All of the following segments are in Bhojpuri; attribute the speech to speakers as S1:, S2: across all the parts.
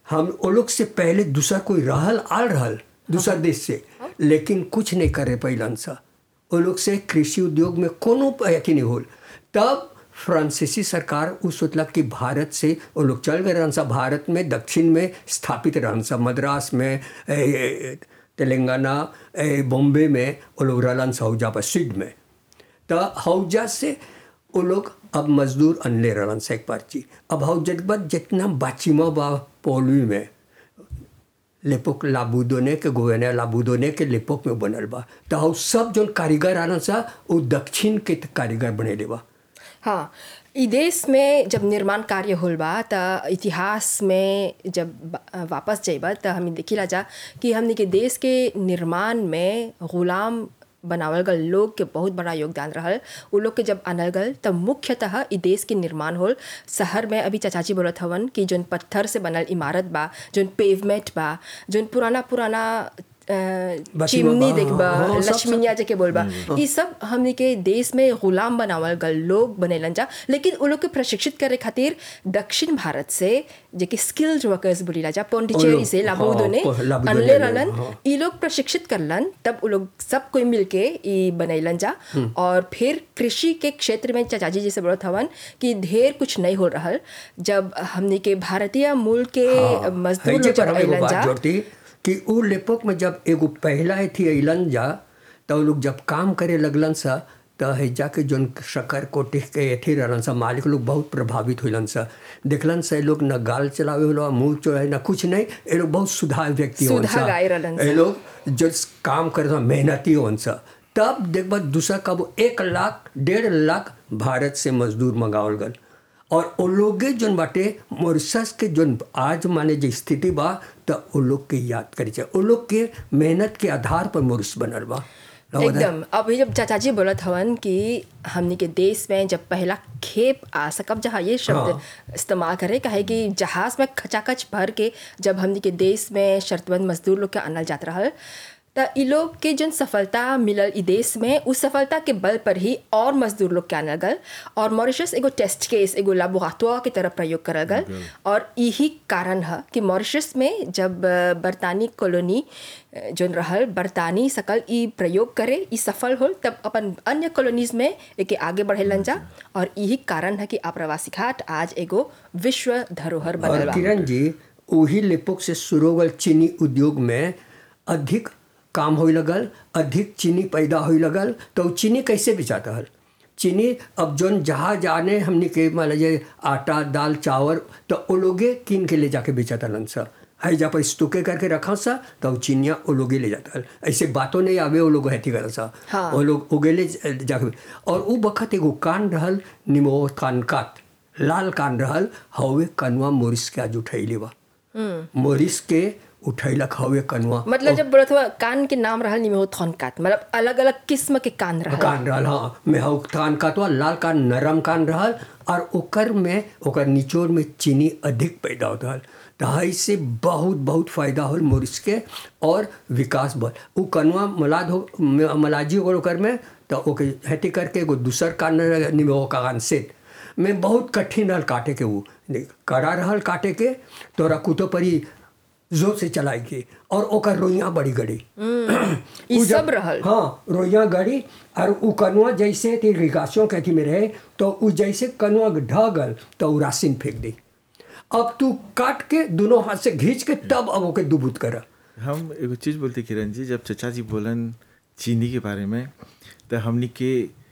S1: हम वो लोग से पहले दूसरा कोई रहल आल रहल दूसरा देश से लेकिन कुछ नहीं करे पैलन सा वो लोग से कृषि उद्योग में कोनो अथी नहीं होल तब फ्रांसीसी सरकार उ सोचलक कि भारत से वो लोग चल गए रहन सा भारत में दक्षिण में स्थापित रहन सा मद्रास में ए, ए, तेलंगाना ए, बॉम्बे में वो लोग रहलन सा हौजा पर सिड में तो हौजा से वो लोग अब मजदूर अनले रहलन सा एक पर्ची अब हौजा के बाद जितना बाचिमा बा पोलवी में लेपोक लाबूदोने के गोवेने लाबूदोने के लेपोक में बनल बा तो हौ सब जोन कारीगर आना सा वो दक्षिण के कारीगर बनेले बा
S2: हाँ ई देश में जब निर्माण कार्य होल बा त इतिहास में जब बा- वापस जइबा त हमें देखिला जा कि हमने के देश के निर्माण में गुलाम बनावल गल लोग के बहुत बड़ा योगदान रहल उ लोग के जब आनल गल तब मुख्यतः ई देश के निर्माण होल शहर में अभी चाचाजी बोलत हवन कि जोन पत्थर से बनल इमारत बा जोन पेवमेंट बा जोन पुराना पुराना अ,
S1: बा,
S2: चिमनी
S1: हाँ,
S2: देखबा
S1: हाँ, सब- सब-
S2: लक्ष्मीनिया जे के बोलबा ई सब हमने के देश में गुलाम बनावल गल लोग बनेलन जा लेकिन उ लोग के प्रशिक्षित करे खातिर दक्षिण भारत से जे कि स्किल्ड वर्कर्स बोलीला जा
S1: उ
S2: पोंडिचेरी
S1: लोग,
S2: से लाबोदोने
S1: हाँ, लाबोदोने
S2: अनले
S1: लोग,
S2: रहलन
S1: हाँ।
S2: ई लोग प्रशिक्षित करलन तब उ लोग सब कोई मिलके ई बनैलन जा और फिर कृषि के क्षेत्र में चाचाजी जी से बोलत हवन कि ढेर कुछ नहीं हो रहल जब हमने के भारतीय मूल के
S1: हाँ,
S2: मजदूर
S1: है जे
S2: लोग जब
S1: पर हम एगो
S2: अइलन
S1: बात
S2: जा
S1: जोड़ती कि उ लेपोक में जब एगो पहला थी अइलन जा तो लोग जब काम करे लगलन सा तो हैजा के जोन शकर कोटि के एथी रहलन सा मालिक लोग बहुत प्रभावित होलन सा देखलन सा ये लोग न गाल चलावे होला मुंह चोराए न कुछ नहीं ये लोग बहुत सुधार व्यक्ति होन सा
S2: सुधागाई रहलन सा।
S1: ये लोग जो काम करे सा मेहनती होन सा तब देखबा दूसरा कब एक लाख डेढ़ लाख भारत से मजदूर मंगावल गल और वो लोगे जोन बाटे मॉरिशस के जोन आज माने जो स्थिति बा तो वो लोग के याद करी चाहिए वो लोग के मेहनत के आधार पर मॉरिस बनल बा
S2: एकदम अभी जब चाचा जी बोलत हवन कि हमनी के देश में जब पहला खेप आ सकब जहाँ ये शब्द
S1: हाँ।
S2: इस्तेमाल करे काहे कि जहाज में खचाखच भर के जब हमनी के देश में शर्तबंद मजदूर लोग के आनल जात रहल त इ लोग के जन सफलता मिलल इ देश में उस सफलता के बल पर ही और मजदूर लोग के आनल गल और मॉरिशस एगो टेस्ट केस एगो लाबोराटोर के तरह प्रयोग करल गल और यही कारण है कि मॉरिशस में जब अ, बरतानी कॉलोनी अ, जोन रहल बरतानी सकल ई प्रयोग करे ई सफल होल तब अपन अन्य कॉलोनीज में एके आगे बढ़ेलन जा और यही कारण है कि आप्रवासी घाट आज एगो विश्व धरोहर बनल
S1: और
S2: बा
S1: किरण जी वही लेपोक से शुरू होगल चीनी उद्योग में अधिक काम होई लगल अधिक चीनी पैदा होई लगल तो उ चीनी कैसे बेचाता हल चीनी अब जोन जहाँ जाने हमने के मान लीजिए आटा दाल चावल तो वो लोगे कीन के ले जाके बेचाता लन सा है जा पर स्टोके करके रखा सा तो उ चीनिया वो लोगे ले जाता हल ऐसे बातों नहीं आवे वो लोग हैती कर सा
S2: हाँ।
S1: वो लोग उगेले जाके और वो बखत एगो कान रहल निमो कान कात लाल कान रहल हवे कनवा मोरिस के आज उठैले बा मोरिस के उठैलक हवे कनवा
S2: मतलब जब बोलत हुआ कान के नाम रहल निमे हो थनकात मतलब अलग अलग किस्म के कान रहल
S1: कान रहल हाँ में हव कान कातवा लाल कान नरम कान रहल और ओकर में ओकर निचोड़ में चीनी अधिक पैदा होता हल तो ऐसे बहुत बहुत फायदा होल मोरिस के और विकास बल उ कनवा मलाद हो म- मलाजी हो ओकर में तो ओके हेती करके एगो दूसर कान निमे हो कान से में बहुत कठिन रहल काटे के वो कड़ा रहल काटे के तोरा कुतो परी जोर से चलाई के और ओकर रोइयाँ बड़ी गड़ी
S2: ई
S1: उ
S2: सब
S1: जब-
S2: रहल
S1: हाँ रोइया गड़ी और उ कनुआ जैसे थी रिगासियों के अथी में रहे तो उ जैसे कनुआ ढह गल तो उ रासिन फेंक दी अब तू काट के दोनों हाथ से खींच के तब अब ओके दुबुत कर
S3: हम एगो चीज़ बोलते किरण जी जब चचा जी बोलन चीनी के बारे में तो हमनी के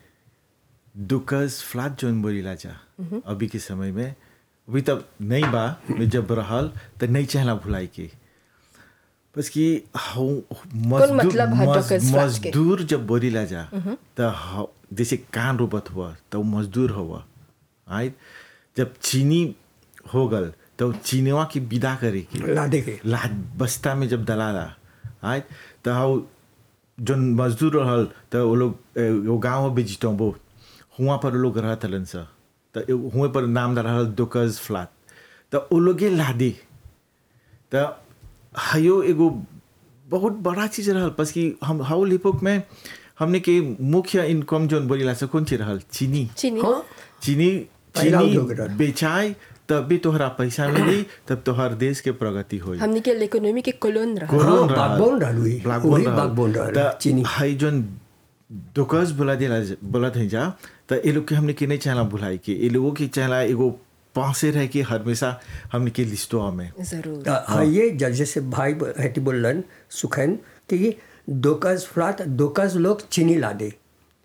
S3: दुकस फ्लाट जोन बोलीला जा अभी के समय में अभी तब नहीं बा में जब रहल तो नहीं चाहला भुलाई के बस कि हौ मजदूर
S2: मतलब है
S3: मज-
S2: दुकस फ्लाट के?
S3: मजदूर जब बोलीला जा तो हौ- जैसे कान रोबत हुआ तो उ मजदूर हुआ आय जब चीनी हो गल तो चीनवा की विदा करे के
S1: लादे के
S3: लाद बस्ता में जब दलाला आय तो हाउ जोन मजदूर रहल तो वो लोग ए, वो गाँव में बेचितो वो हुआ पर वो लोग रहत हलन सा तो ए- हुए पर नाम रहल दुकज फ्लाट तो वो लोगे लादे तो हयो एगो बहुत बड़ा चीज रहल बस कि हम हाउ लिपोक में हमने के मुख्य इनकम जोन बोलीला से कौन चीज रहल चीनी
S2: चीनी
S1: हाँ
S3: चीनी
S1: पहला
S3: चीनी
S1: उद्योग रहल।
S3: बेचाए तब भी तोहरा पैसा मिली तब तोहर देश के प्रगति होई
S2: हमनी के इकोनॉमी के कोलोन रहा
S3: कोलोन
S1: हाँ,
S3: रहल।
S1: backbone रहल हुई।
S3: backbone
S1: वही
S3: रहल।
S1: backbone रहल,
S3: त
S1: चीनी।
S3: हई जोन दोकस बोला दिला बोलत है जा त ए लोग के हमने के नहीं चाहला भुलाई के ए लोगों के चाहला एगो पासे रह के हमेशा हमने के लिस्टों में
S2: जरूर
S1: त ये ज- जैसे भाई ब- हेटी बोलन सुखैन कि दोकस फ्लाट दोकस लोग चीनी ला दे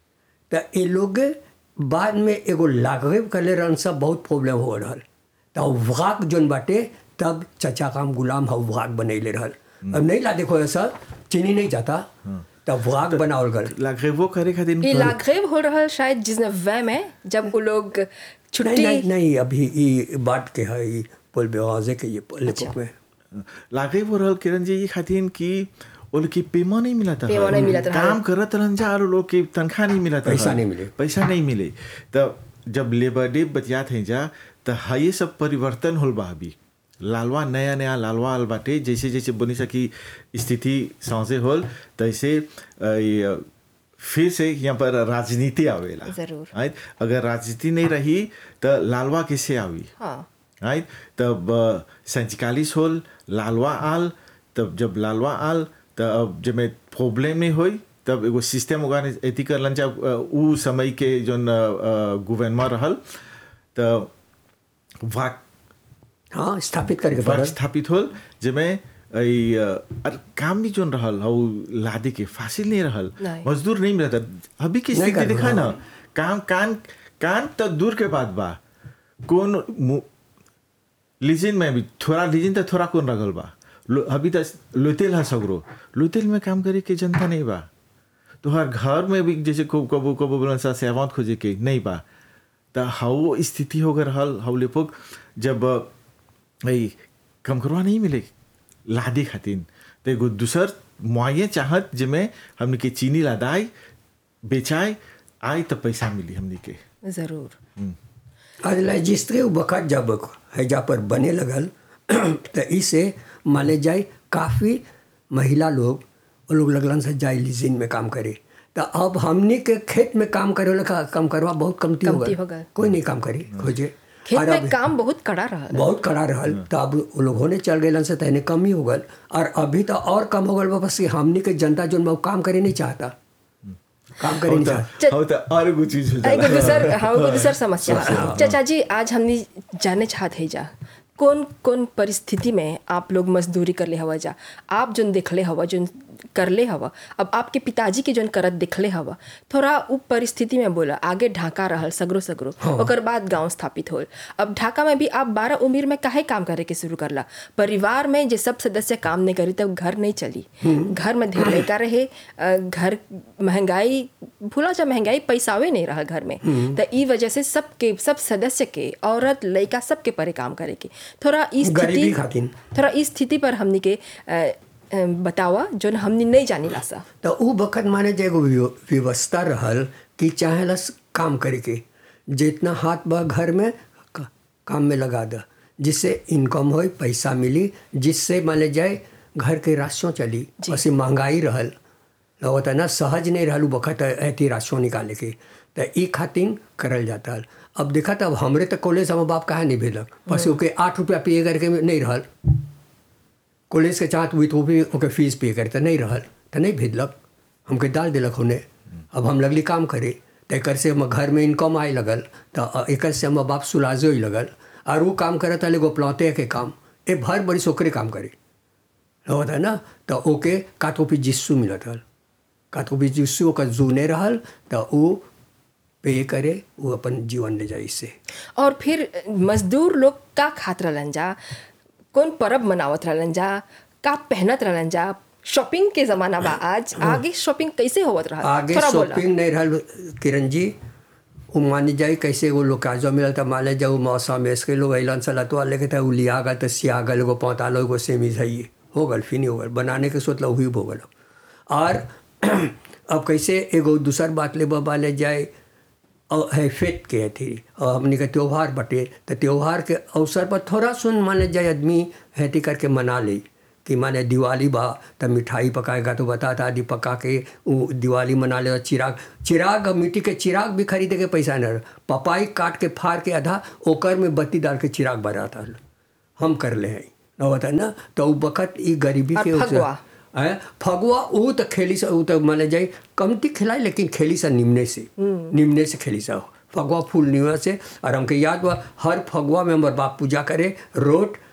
S1: त ये लोग बाद में एगो लागवे करले रहन सब बहुत प्रॉब्लम हो रहल त वाक जोन बाटे तब चचा काम गुलाम हव वाक बनैले रहल अब नहीं ला देखो ऐसा चीनी नहीं जाता तब वाक बनावल गल
S3: लागे वो करे खातिर
S2: ये लाघेव हो रहा शायद जिसने वह में जब वो लोग
S1: नहीं
S2: छुट्टी
S1: नहीं नहीं अभी ये बात के है ये पुल बेवाजे के ये लेपक में
S3: लागे वो रहल किरण जी ये खातिर कि वो लोग की पेमा नहीं मिला था
S2: पेमा नहीं मिलत रहल।
S3: काम करत रहन जा और लोग के तनख्वाह नहीं मिला था
S1: पैसा नहीं मिले।
S3: पैसा नहीं मिले तब जब लेबर डे बतियात है जा तो ये सब परिवर्तन होल बा अभी लालवा नया नया लालवा आल बाटे जैसे जैसे बनी सकी स्थिति सांसे होल तैसे अ, ये, फिर से यहाँ पर राजनीति आवेला
S2: जरूर।
S3: राइट अगर राजनीति नहीं रही तो लालवा कैसे आवी
S2: हाँ
S3: राइट तब सैंतालीस होल लालवा आल तब जब लालवा आल तब जब में प्रॉब्लम नहीं होई तब एगो सिस्टम होगा एथी करलन जा उ समय के जोन गवर्नमेंट रहल तब वाक
S1: हाँ स्थापित करके
S3: वाक
S1: पड़ल
S3: स्थापित होल जेमे ई, अ, अर काम भी जोन रहल हौ लादे के फासिल नहीं रहल
S2: नहीं।
S3: मजदूर नहीं मिलता अभी की
S1: नहीं
S3: स्थिति
S1: कर
S3: देखा
S1: रहा।
S3: ना काम कान कान तो दूर के बात बा कौन मु- लीजिन में भी थोड़ा लीजिन तो थोड़ा कौन रगल बा लो- अभी तक लोतेल है सगरो लोतेल में काम करे के जनता नहीं बा तो हर घर में भी जैसे को कबो कबो बोलन सा सेवांत खोजे के नहीं बा तो हाउ स्थिति हो गए हल हाउ लेपोक जब भाई कम करवा नहीं मिले लादी खातिन तो एगो दूसर मुआये चाहत जिमे हमने के चीनी लादाई बेचाए आई तो पैसा मिली हमने के
S2: जरूर
S1: आज रजिस्ट्री बखत जब हैजा पर बने लगल तो इसे माने जाए काफ़ी महिला लोग वो लोग लगलन से जाए लीजिन में काम करे तो अब हमने के खेत में काम करे वाला का काम करवा बहुत कमती हो
S2: कमती हो
S1: गल
S2: गल।
S1: कोई नहीं काम करी खोजे
S2: खेत
S1: और
S2: में
S1: अब
S2: काम बहुत कड़ा रहा
S1: बहुत कड़ा रहल तो अब वो लोग होने चल गए से तहने कम ही हो गल और अभी तो और कम हो गल बा, बस कि हमने के जनता जो बा, वो काम करे नहीं चाहता काम करे नहीं चाहता
S3: हो तो और कुछ चीज हो
S2: एगो
S3: जाला
S2: दूसर हाँ एगो दूसर समस्या चाचा जी आज हमने जाने चाहते जा कौन कौन परिस्थिति में आप लोग मजदूरी कर ले हवा जा आप जोन देखले हवा जोन कर ले हवा अब आपके पिताजी के जोन करत देखले हवा थोड़ा उ परिस्थिति में बोला आगे ढाका रहल सगरो सगरो ओकर बाद गांव स्थापित होल अब ढाका में भी आप बारह उम्र में काहे काम करे के शुरू करला परिवार में जे सब सदस्य काम नहीं करी तब घर नहीं चली घर में ढेर लड़का रहे अ, घर महंगाई भूला जा महंगाई पैसावे नहीं रहा घर में तो ई वजह से सबके सब सदस्य के औरत लड़का सबके परे काम करे के थोड़ा ई
S1: गरीबी
S2: स्थिति
S1: खातिन।
S2: थोड़ा ई स्थिति पर हमनी के अ, अ, बतावा जो हमनी नहीं जानी ला सा
S1: तो उ वक्त माने जे एगो व्यव- व्यवस्था रहल कि चाहेला काम करे के जितना हाथ बा घर में क- काम में लगा द जिससे इनकम हो पैसा मिली जिससे माने जाए घर के राशन चली वैसे महंगाई रहल होता ना सहज नहीं रहल उ वक्त ऐती राशन निकाले के तो ई खातिन करल जाता हल अब देखा तब हमरे तो कॉलेज हम बाप कहा नहीं भेजलक बस ओके आठ रुपया पे करके नहीं रहल कॉलेज के चाहत हुई तो भी ओके फीस पे करे तो नहीं रहल तो नहीं भेजलक हमके डाल दिलक होने अब हम लगली काम करे तो एक से हम घर में इनकम आए लगल तो एक से हम बाप सुलाजो ही लगल और वो काम करत हल एगो प्लौते के काम ए भर बड़ी ओकरे काम करे होता है ना तो ओके का तो फिर जिस्सू मिलत हल का तो फिर जिस्सू ओकर जूने रहल तो वो पे करे वो अपन जीवन ले जाए इससे
S2: और फिर मजदूर लोग का खात रहलन जा कौन परब मनावत रहलन जा का पहनत रहलन जा शॉपिंग के जमाना बा आज आगे शॉपिंग कैसे होवत रहा
S1: आगे
S2: थोड़ा बोला
S1: शॉपिंग नहीं रहल किरण जी वो मानी जाए कैसे वो लोग काजो मिलल तो मान जाओ मौसम इसके लोग अलन सला तो लेके था वो लिया गल तो सिया गल एगो पौतालो एगो सेमी है हो गल फिर हो गल बनाने के सोच हुई हो गल और अब कैसे एगो दूसर बात ले बाबा ले जाए और है फेट के थी और हमने के त्यौहार बटे तो त्यौहार के अवसर पर थोड़ा सुन माने जाए आदमी हैती करके मना ले कि माने दिवाली बा त मिठाई पकाएगा तो बताता आदि पका के वो दिवाली मना ले चिराग चिराग मिट्टी के चिराग भी खरीदे के पैसा न रह पपाई काट के फाड़ के आधा ओकर में बत्ती डाल के चिराग बनाता हम कर ले हैं न बता ना तो उ बखत ई गरीबी
S2: और
S1: के उसे-
S2: फगुआ?
S1: आय फगुआ ऊ तो खेली से ऊ तो माने जाए कमती खिलाई लेकिन खेली से निम्ने से निम्ने से खेली से फगुआ फूल निवा से और हमके याद हुआ हर फगुआ में हमार बाप पूजा करे रोट